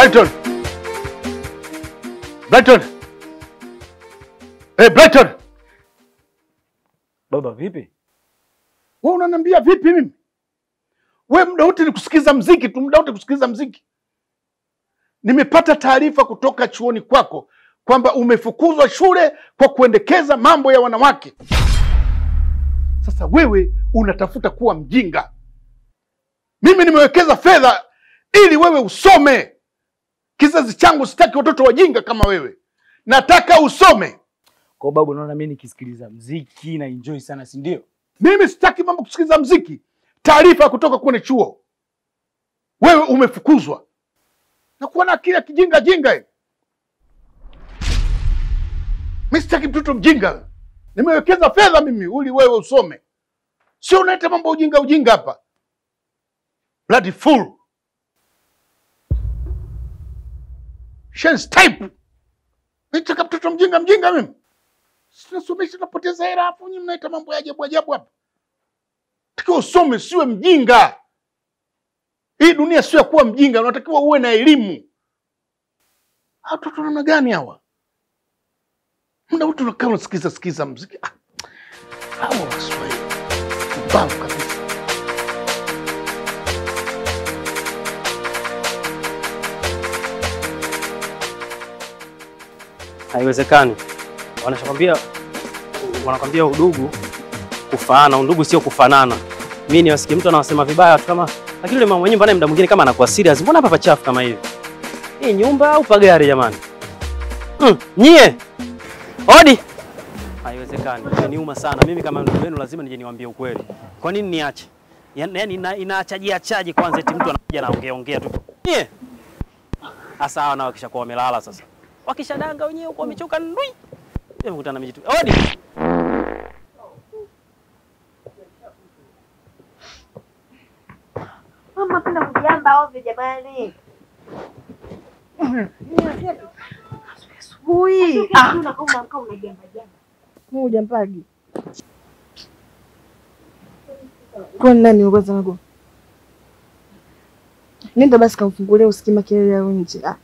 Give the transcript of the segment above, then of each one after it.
Brighton. Brighton. Hey, Brighton. Baba vipi? Wewe unaniambia vipi mimi? We muda wote ni kusikiza mziki tu, muda wote kusikiza mziki. Nimepata taarifa kutoka chuoni kwako kwamba umefukuzwa shule kwa kuendekeza mambo ya wanawake. Sasa wewe unatafuta kuwa mjinga. Mimi nimewekeza fedha ili wewe usome. Kizazi changu sitaki watoto wajinga kama wewe, nataka usome. Kwa babu, unaona mimi nikisikiliza mziki na enjoy sana, si ndio? Mimi sitaki mambo kusikiliza mziki. Taarifa kutoka kwenye chuo, wewe umefukuzwa na kuwa na akili ya kijinga jinga hivi. Mimi sitaki mtoto mjinga. Nimewekeza fedha mimi ili wewe usome, sio unaita mambo ujinga ujinga hapa. Bloody fool. Shen's type. Nitaka mtoto mjinga mjinga mimi. Sinasomesha napoteza hela hapo nyinyi mnaita mambo ya ajabu ajabu hapa. Takiwa usome siwe mjinga. Hii dunia sio ya kuwa mjinga, unatakiwa uwe na elimu. Hawa Watoto namna gani hawa? Muda wote unakaa unasikiza sikiza mziki. Ah, Hawa Waswahili mbavu kabisa. Haiwezekani. Wanachokwambia wanakwambia udugu kufaana, undugu sio kufanana. Mimi niwasikie mtu anawasema vibaya watu kama lakini yule mama nyumba naye muda mwingine kama anakuwa serious. Mbona hapa pachafu kama hivi? Hii nyumba au pagari jamani? Mm, nyie. Odi. Haiwezekani. Inaniuma sana. Mimi kama ndugu yenu lazima nije niwaambie ukweli. Kwa nini niache? Yaani yaani ina, inaachaji achaji kwanza eti mtu anakuja anaongea ongea tu. Nyie. Hasa hawa nao kisha kuwa wamelala sasa. Wakishadanga wenyewe huko wamechoka ndui. Nimekutana na mijitu. Odi. Mama kuna kujamba ovyo jamani. Asubuhi. Ah, unakaa unajamba jamba. Moja mpagi. Kwa nani kwanza nako? Nenda basi kamfungulia usikie makelele ya nje. Ah.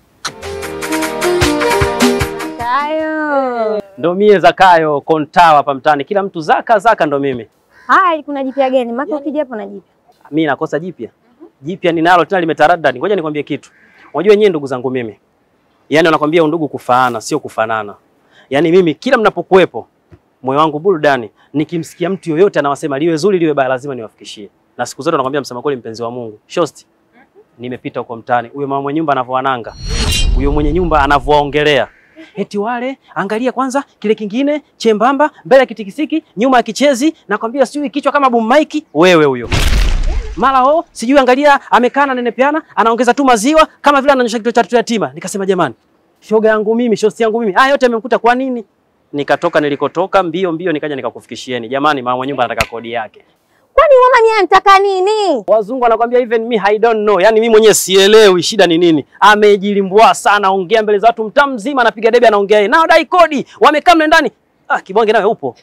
Kayo. Ndo mie Zakayo kontawa hapa mtaani. Kila mtu zaka zaka ndo mimi. Haya, kuna jipya gani? Maka ukija hapo na jipya. Mimi nakosa jipya. Jipya ninalo tena limetaradadi. Ngoja nikwambie kitu. Unajua nyie ndugu zangu mimi. Yaani wanakwambia undugu kufaana sio kufanana. Yaani mimi kila mnapokuwepo moyo wangu burudani nikimsikia mtu yoyote anawasema liwe zuri liwe baya lazima niwafikishie. Na siku zote nakwambia msema kweli mpenzi wa Mungu. Shosti. Nimepita huko mtaani. Huyo mama mwenye nyumba anavyoananga. Huyo mwenye nyumba anavyoongelea. Eti wale angalia kwanza kile kingine chembamba mbele ya kitikisiki nyuma ya kichezi nakwambia sijui kichwa kama boom mic wewe huyo mara ho sijui angalia amekaa na nenepeana anaongeza tu maziwa kama vile ananyosha kitoto cha watoto yatima. Nikasema jamani, shoga yangu mimi, shosti yangu mimi, haya yote yamemkuta kwa nini? Nikatoka nilikotoka mbio mbio, nikaja nikakufikishieni. Jamani, mama nyumba anataka kodi yake. Kwani mama mimi anataka nini? Wazungu wanakwambia even me I don't know, yani mimi mwenyewe sielewi shida ni nini. Amejilimbwa sana, ongea mbele za watu, mtaa mzima anapiga debe, anaongea yeye, nao dai kodi, wamekaa mle ndani. Ah, kibonge nawe upo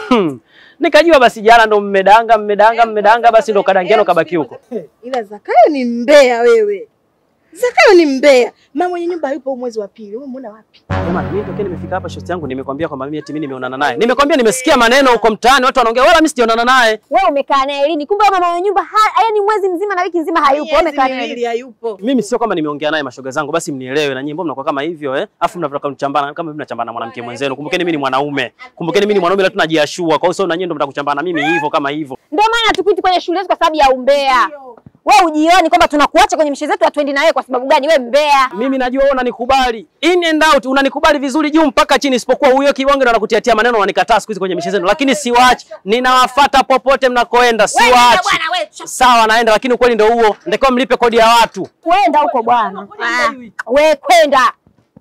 Nikajua basi jana ndo mmedanga mmedanga mmedanga, basi ndo kadangiano kabaki huko. Ila Zakayo ni mbea wewe. Zakayo ni mbea. Mama mwenye nyumba hayupo mwezi wa pili. Wewe umeona wapi? Jamani, mimi tokea nimefika hapa shosti yangu nimekwambia kwamba mimi eti mimi nimeonana naye. Nimekwambia nimesikia maneno huko mtaani watu wanaongea wala mimi sijaonana naye. Wewe umekaa naye lini? Kumbe mama wa nyumba ha- yaani mwezi mzima na wiki nzima hayupo. Wewe umekaa naye lini? hayupo. Mimi sio kwamba nimeongea naye mashoga zangu, basi mnielewe na nyinyi mbona mnakuwa kama hivyo eh? Afu mnataka kuchambana kama mimi nachambana na mwanamke mwenzenu. Kumbukeni mimi ni mwanaume. Kumbukeni mimi ni mwanaume ila tunajiashua. Kwa hiyo sio na nyinyi ndio mnataka kuchambana na mimi hivyo kama hivyo. Ndio maana tukuiti kwenye shule yetu kwa sababu ya umbea. Wewe ujioni kwamba tunakuacha kwenye mishe zetu hatuendi na wewe kwa sababu gani? Wewe mbea. Mimi najua wewe unanikubali. In and out unanikubali vizuri juu mpaka chini isipokuwa huyo kibonge ndo anakutiatia maneno unanikataa siku hizi kwenye michezo zenu. Lakini siwaachi. Ninawafuata popote mnakoenda. Wewe nenda Siwaachi. bwana wewe. Sawa naenda lakini ukweli ndio huo. Ndio mlipe kodi ya watu. Kwenda huko bwana. Ah, Wewe kwenda.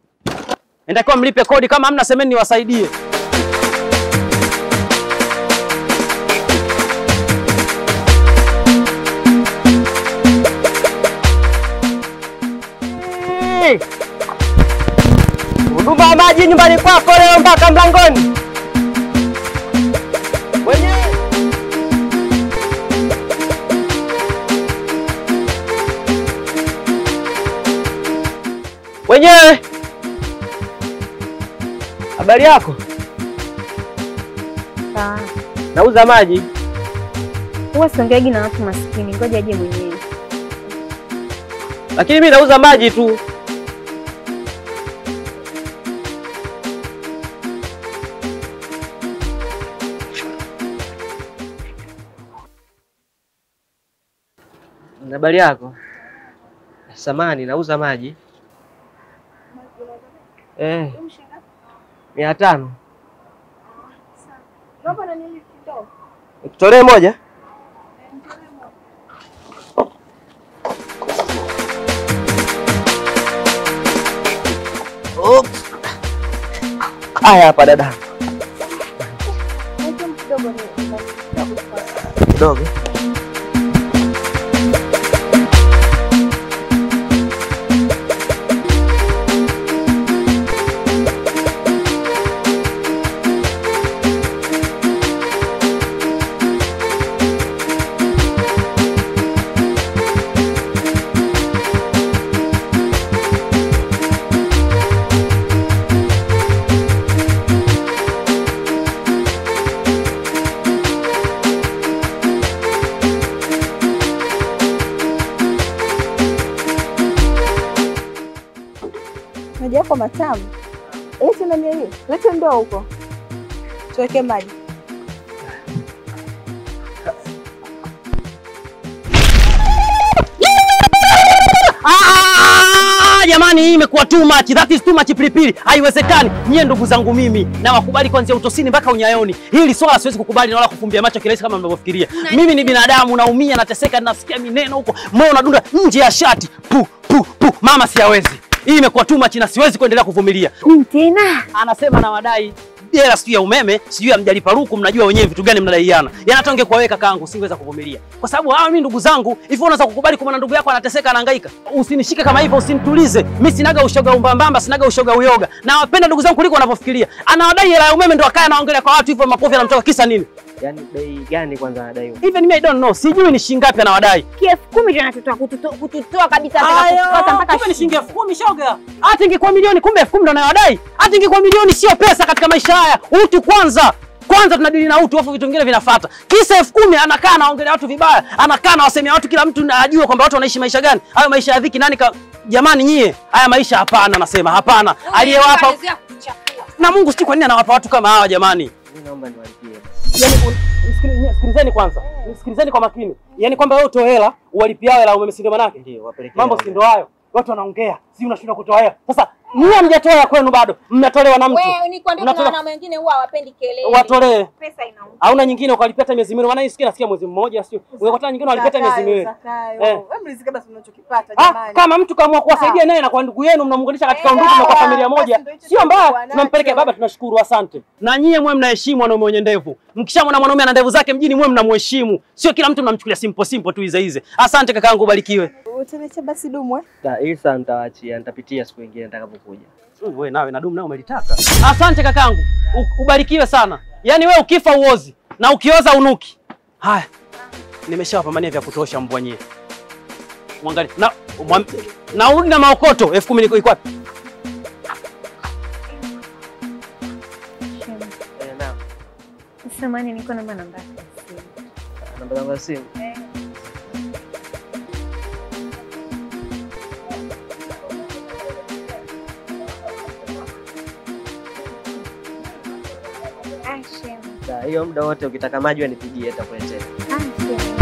Ndio mlipe kodi kama hamna semeni niwasaidie. Huduma ya maji nyumbani kwako leo mpaka mlangoni. Wenyewe mwenyewe. Habari yako? Sawa. Nauza maji. Huwa siongeagi na watu maskini, ngoja aje mwenyewe. Lakini mimi nauza maji tu. Habari yako? Samani, nauza maji. Eh. Mia tano. Nikutolee moja? Oops. Haya hapa dada. Kidogo. Maji yako matamu. Lete nani hiyo? Lete ndoo huko. Tuweke maji. Ah, jamani hii imekuwa too much. That is too much pilipili. Haiwezekani. Nyie ndugu zangu mimi na wakubali kuanzia utosini mpaka unyayoni. Hili swala siwezi kukubali na wala kufumbia macho kirahisi kama mnavyofikiria. Mimi ni binadamu naumia, nateseka, nasikia mineno huko. Moyo unadunda nje ya shati. Pu pu pu. Mama siawezi. Hii imekuwa too much na siwezi kuendelea kuvumilia. Tena Anasema na wadai hela sijui ya umeme, sijui ya mjalipa ruku, mnajua wenyewe vitu gani mnadaiana. Yaani hata ungekuwa wewe kakaangu singeweza kuvumilia. Kwa sababu hawa mimi ndugu zangu, hivi unaweza kukubali kumwona ndugu yako anateseka anahangaika? Usinishike kama hivyo, usinitulize. Mimi sinaga ushoga umbambamba, sinaga ushoga uyoga. Na wapenda ndugu zangu kuliko wanavyofikiria. Anawadai hela ya umeme ndo akaya anaongelea kwa watu hivyo makofi anamtoka kisa nini? Yaani bei gani kwanza anadaiwa? Even me I don't know. Sijui ni shilingi ngapi anawadai. kielfu kumi ndio natutoa kututoa kututoa kabisa mpaka Aya, kutoka mpaka kumbe ni shilingi elfu kumi shoga. Hata ingekuwa milioni, kumbe elfu kumi ndo anawadai. Hata ingekuwa milioni, sio pesa katika maisha haya. Utu kwanza. Kwanza tunadili na utu, afu vitu vingine vinafuata. Kisa elfu kumi anakaa anaongelea watu vibaya, anakaa anawasemea watu, kila mtu ajue kwamba watu wanaishi maisha gani. Hayo maisha ya dhiki, nani ka... Jamani nyie, haya maisha hapana, nasema hapana. Aliyewapa na Mungu, sijui kwa nini anawapa watu kama hawa jamani. Mimi naomba niwalipie. Yaani un- msikili- sikilizeni kwanza, sikilizeni kwa makini. Yaani kwamba wewe utoe hela uwalipie hao hela umeme, si ndio manake? Ndio, wapelekee. Mambo hela. si ndo hayo, watu wanaongea, si unashindwa kutoa hela. Sasa nyie hamjatoa ya kwenu bado, mmetolewa na mtu, wewe ni kwa ndio Unatoka- wanaume wengine huwa hawapendi kelele. watolee. Pesa inauma. Hauna nyingine ukalipia hata miezi miwili, maana hii sikia nasikia mwezi mmoja, sio ungekata nyingine walipia hata miezi miwili. Zakayo. Eh. Wewe mlizike basi unachokipata Ah, jamani. kama mtu kaamua kuwasaidia naye na kwa ndugu yenu mnamuunganisha katika Eh, undugu na kwa sawa. familia moja, Basi ndio hicho sio mbaya. tulikuwa nacho. Tunampelekea baba, tunashukuru, asante. Na nyie mwe mnaheshimu wanaume wenye ndevu. Mkishamwona mwanaume ana ndevu zake mjini, mwe mnamheshimu, sio kila mtu mnamchukulia simple simple tu hize hize. Asante kakaangu, ubarikiwe. Utaniacha basi dumu eh? Ta- Hili saa nitawaachia, nitapitia siku nyingine nitakapokuja. Mm, We nawe na dumu nawe umelitaka. Asante kakangu, U- ubarikiwe sana. Yaani we ukifa uozi na ukioza unuki. Haya, nimeshawapambania vya kutosha mbwa nyie. Mwangalie na mwam, na urudi na maokoto elfu kumi niko iko wapi? Eh, naam. Samahani, niko namba namba yako ya simu. Namba zangu za simu. Ah, shema. Ta, Hiyo muda wote ukitaka maji wanipigie nitakuletea. Ah, shema.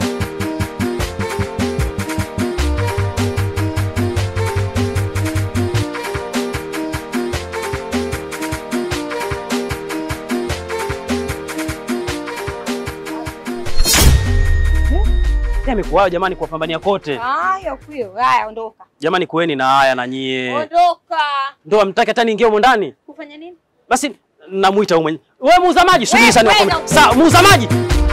Amekuwayo jamani kuwapambania kote. Haya, kuyo. Haya, ondoka. Jamani kuweni na haya na nyie. Ondoka. Ndio amtaki hata niingie humo ndani. Kufanya nini? Basi namuita huyo mwenye. Wewe muuza maji, subiri Wewe, sana wewe niwakwambie. na- Sawa, muuza maji.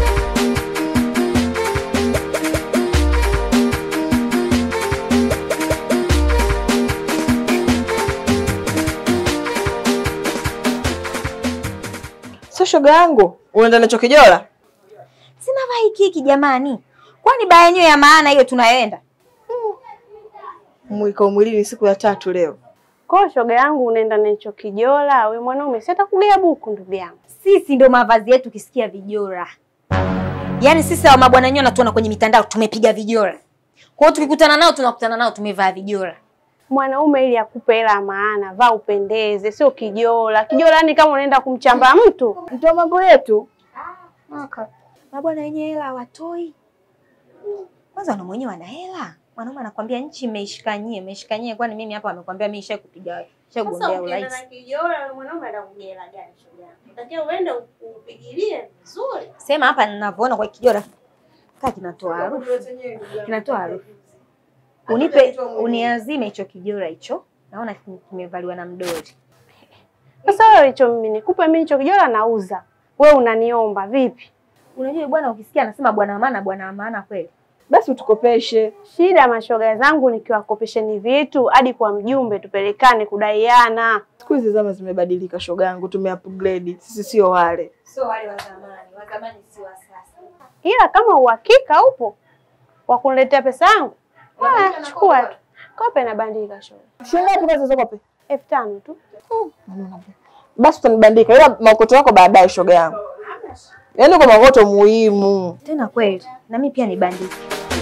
Sio shoga yangu. Unaenda nacho kijola? Sina vaa hiki hiki jamani. Kwani baa yenyewe ya maana hiyo tunayoenda? Mwiko mwilini siku ya tatu leo. Kwa hiyo shoga yangu unaenda na hicho kijola, we mwanaume si atakugea buku ndugu yangu. Sisi ndo mavazi yetu ukisikia vijora. Yaani sisi hawa mabwana nyona tuona kwenye mitandao tumepiga vijora. Kwa hiyo tukikutana nao tunakutana nao tumevaa vijora. Mwanaume ili akupe hela ya maana, vaa upendeze, sio kijola. Kijola ni kama unaenda kumchamba mtu. Ndio mambo yetu. Mabwana wenye hela hawatoi. Kwanza wanaume wenyewe wana hela. Mwanaume anakwambia nchi imeishikanyie, imeishikanyie kwani mimi hapa amekwambia mimi nisha kupiga nisha kugombea urais. kijola, mwanaume atakugea hela gani shoga yangu? Unatakiwa uende upigilie vizuri. Sema hapa ninavyoona kwa kijora. Kaa kinatoa harufu. Kinatoa harufu. Unipe uniazime hicho kijora hicho. Naona kimevaliwa na mdori. Sasa wewe hicho mimi nikupe mimi hicho kijola nauza. Wewe unaniomba vipi? Unajua bwana ukisikia anasema bwana maana bwana maana kweli. Basi utukopeshe. Shida mashoga zangu nikiwakopesheni vitu hadi kwa mjumbe tupelekane kudaiana. Siku hizi zama zimebadilika, shoga yangu, tumeupgrade. Sisi sio wale. Sio wale wa zamani, wa zamani si wa sasa. Ila kama uhakika upo wa kuniletea pesa yangu, haya chukua tu. Kope na bandika shoga. Shilingi ngapi kwanza zokope? elfu tano tu. Basi utanibandika, ila maokoto yako baadaye, shoga yangu. Yaani kwa maokoto muhimu. Tena kweli. Na mimi pia nibandike.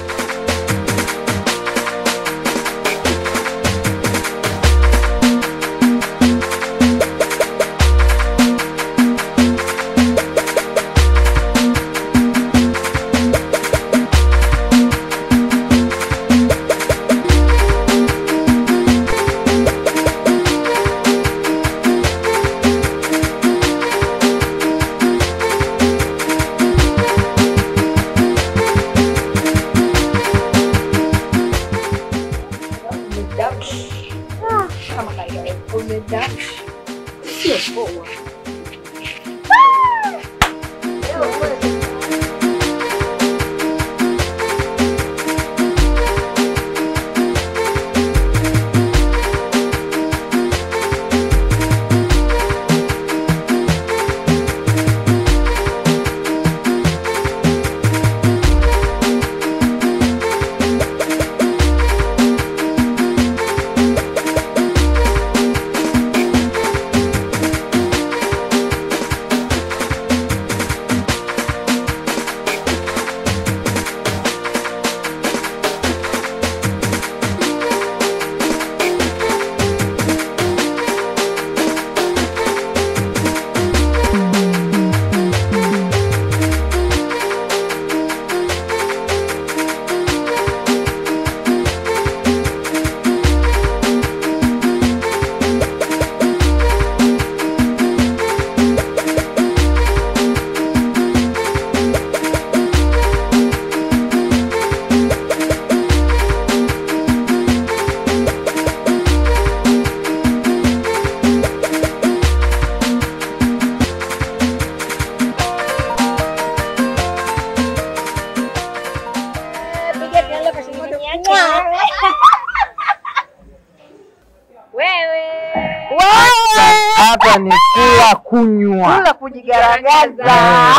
Hapa ni kula kunywa, Kula kujigaragaza.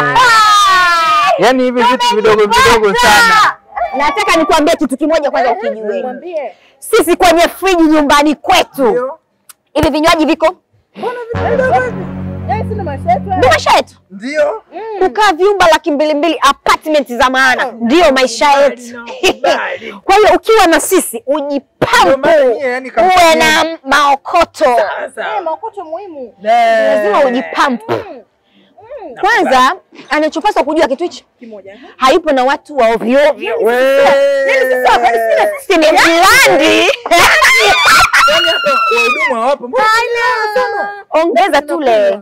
yaani hivi vitu vidogo vidogo sana. Nataka nikwambie kitu kimoja kwanza ukijue. Mwambie. Sisi kwenye friji nyumbani kwetu hivi vinywaji viko Eh, sina maisha yetu. ndio maisha yetu. Ndio. Kukaa vyumba laki mbili mbili apartment za maana ndio maisha yetu. Kwa hiyo ukiwa na sisi ujipampu, yani uwe na maokoto, Eh, maokoto muhimu. lazima ujipampu. Kwanza anachopaswa kujua kitu hichi Kimoja. hayupo na watu wa ovyo ovyo. Wewe. Sisi ni blandi. Wahudumu hawapo. Mbona Ongeza tule.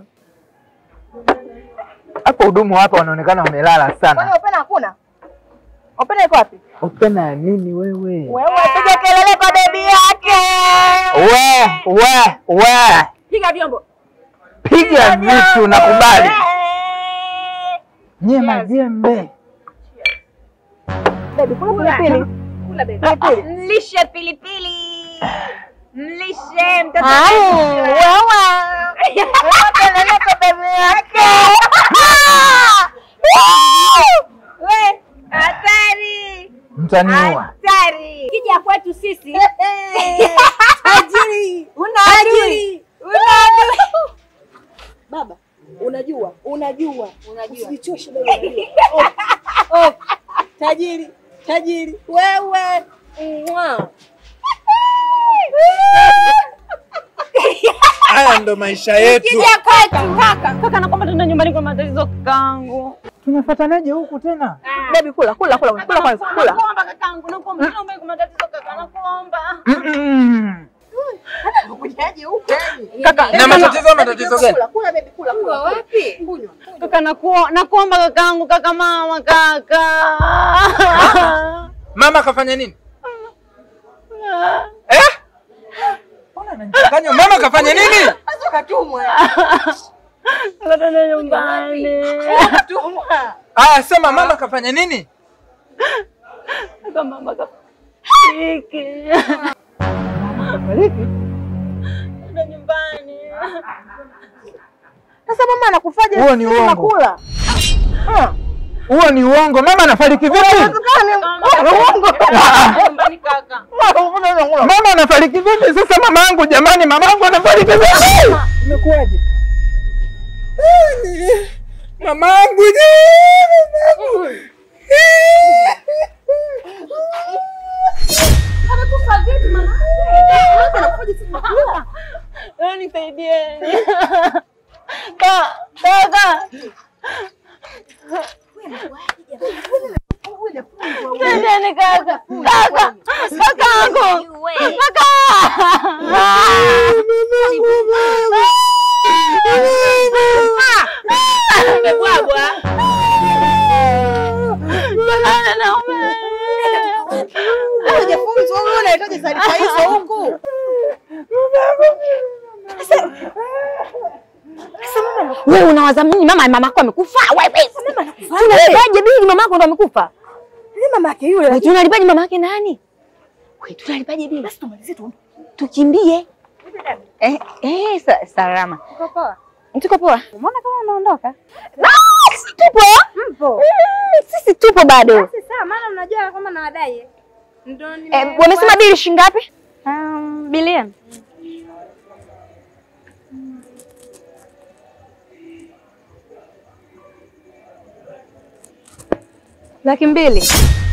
Hapo hudumu hapa wanaonekana wamelala Kwani sana. Opena hakuna? Opena iko wapi? Upena ya nini wewe? Wewe piga kelele kwa bebi yake. We, we, we. Piga vyombo. Piga vitu nakubali. Nye majembe. Bebi, kula pilipili. Kula bebi. Pilipili. Mlishe pilipili. Mlishe mtoto. Kelele kwa bebi yake. We, hatari. Mtaniua. Hatari. Kija kwetu sisi. Tajiri. Una Tajiri. Una adui. Baba, unajua, unajua, unajua. Usijichoshe baba, unajua. Oh, oh. Tajiri, tajiri. Wewe. Mwa. Haya ndo maisha yetu. Kija kwetu kaka. Kaka nakwamba tuna nyumbani kwa matatizo kakangu. Tumefuatanaje huku tena? Baby kula kula kula kula kwanza kula. Nakuomba kakangu, nakuomba nyumbani kwa matatizo kaka, nakuomba. Mm-mm. Kujaje huko yani? Kaka, Na matatizo matatizo gani? Kula, kula baby, kula, kula. Wapi? Kunywa. Kaka nakuo- nakuomba kakangu, kaka mama kaka. Mama kafanya nini? Eh? Mbona ananichanganya? Mama kafanya nini? Sasa katumwa. Kaka tuna nyumbani. Katumwa. Aya, sema mama kafanya nini? Kaka mama kafariki. Tuna nyumbani. Sasa mama anakufaje? Huo ni Sisi uongo. tunakula. Huo ni uongo. Mama anafariki vipi? Nyumbani kaka. Mama anafariki vipi? Sasa mama yangu jamani, mama yangu anafariki vipi? Imekuwaje? Mama yangu Amekufa vipi mama? Mama anakufaje sisi tunakula? Leo nisaidieni. Ka- Kaka. Saidieni kaka. Kaka. Kakangu. Kaka. Amebwagwa. Jamani, naumia. Hujafunzwa wewe unahitaji taarifa hizo huku. Wewe unawaza mimi mama mamako amekufa? Wewe tunalipaje bili mamako ndo amekufa? Ni mama yake yule. Wewe tunalipaje mamake nani? Wewe tunalipaje bili? Basi tumalizie tu. Tukimbie. Eh, eh, sa salama. Uko poa? Tuko poa. Umeona kama unaondoka? Ah, sisi tupo. Mpo. Mm, Sisi tupo bado. Basi sawa, maana mnajua kama nawadai. Ndio nime Eh, wamesema bili shilingi ngapi? um, bilioni. Laki mbili.